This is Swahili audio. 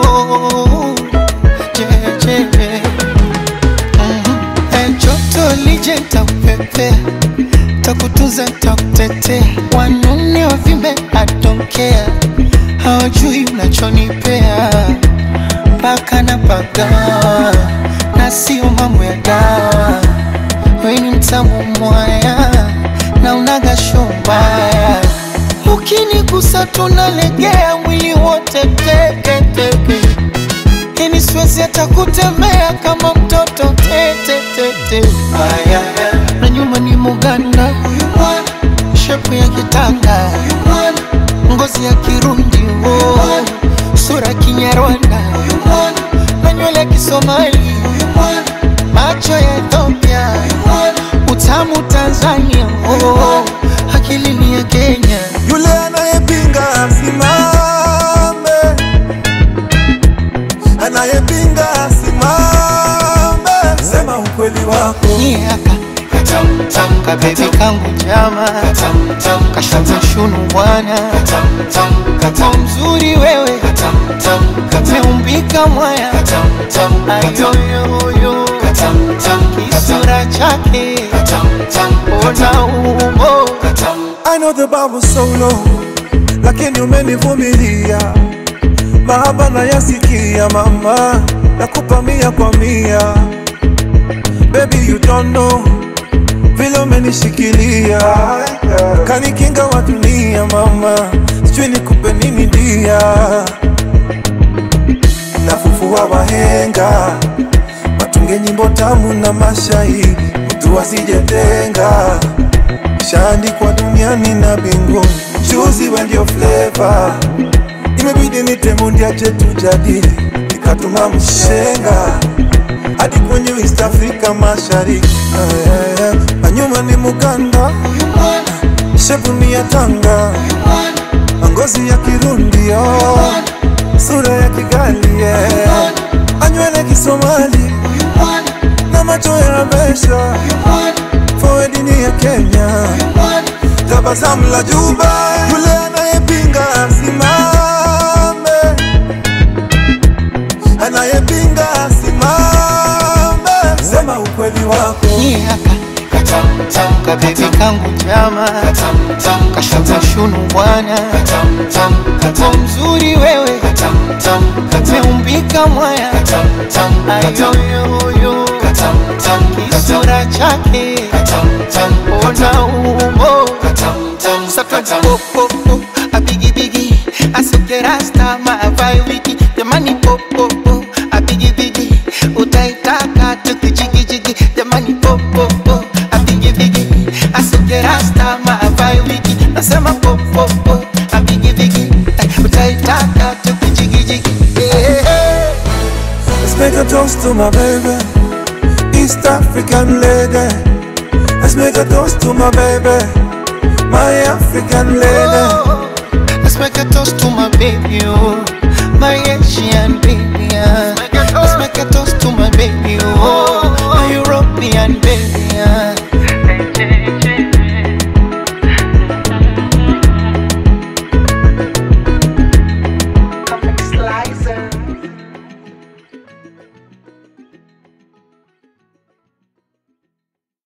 oh, je, je, je. Mhm. Eh, joto lije takupepea takutunza takutetea wanune wavimbe atokea hawajui unachonipea mpaka na pagawa na sio mambo ya dawa weni mtamu mwaya na unaga shombaya ukinigusa tunalegea mwili wote teketeke yani siwezi hata kutembea kama mtoto tetetete aya na nyuma ni muganda huyu mwana shepu ya kitanga huyu mwana ngozi ya kirundi oh. sura kinyarwanda huyu mwana na nywele ya kisomali huyu mwana macho ya Ethiopia huyu mwana utamu Tanzania oh. akili ni ya Kenya Yule anayepinga asimame, anayepinga asimame, sema ukweli wako. niaka kabebi kangu jama kashata shunu bwana kama mzuri wewe umeumbika mwaya ayoyoyo kisura chake ona umbo I know the bar was so low, lakini umenivumilia. Mahaba nayasikia mama, nakupa mia kwa mia. Baby you don't know vile umenishikilia, kanikinga wa dunia mama, sijui nikupe nini dia. Nafufua wahenga, watunge nyimbo tamu na mashairi, mtu asijetenga shaandikwa duniani na mbinguni. Juzi we ndio flavor, imebidi nitemundia chetu jadili, nikatuma mshenga hadi kwenye East Africa mashariki. Ah, yeah, yeah. Na nyuma ni Muganda, shepu ni ya Tanga, ngozi ya Kirundi, oh. sura ya Kigali, yeah. anywele Kisomali na macho ya Besha, forward ni ya Kenya tabasamu la Juba, yule anayepinga asimame, anayepinga asimame, sema ukweli wako. niaka kabebi kangu jama kashata shunu bwana kama mzuri wewe umeumbika mwaya ayoyoyo kisura chake ona umbo satwapopopo abigibigi asekerasta maavai wiki jamani popopo abigibigi utaitaka tukijigijigi jamani popopo abigibigi asekerasta maavai wiki nasema popopo abigibigi utaitaka tukijigijigi yeah. Let's make a toast to my baby, East African lady. Let's make a toast to my baby, my African lady. Oh, let's make a toast to my baby, oh, my Asian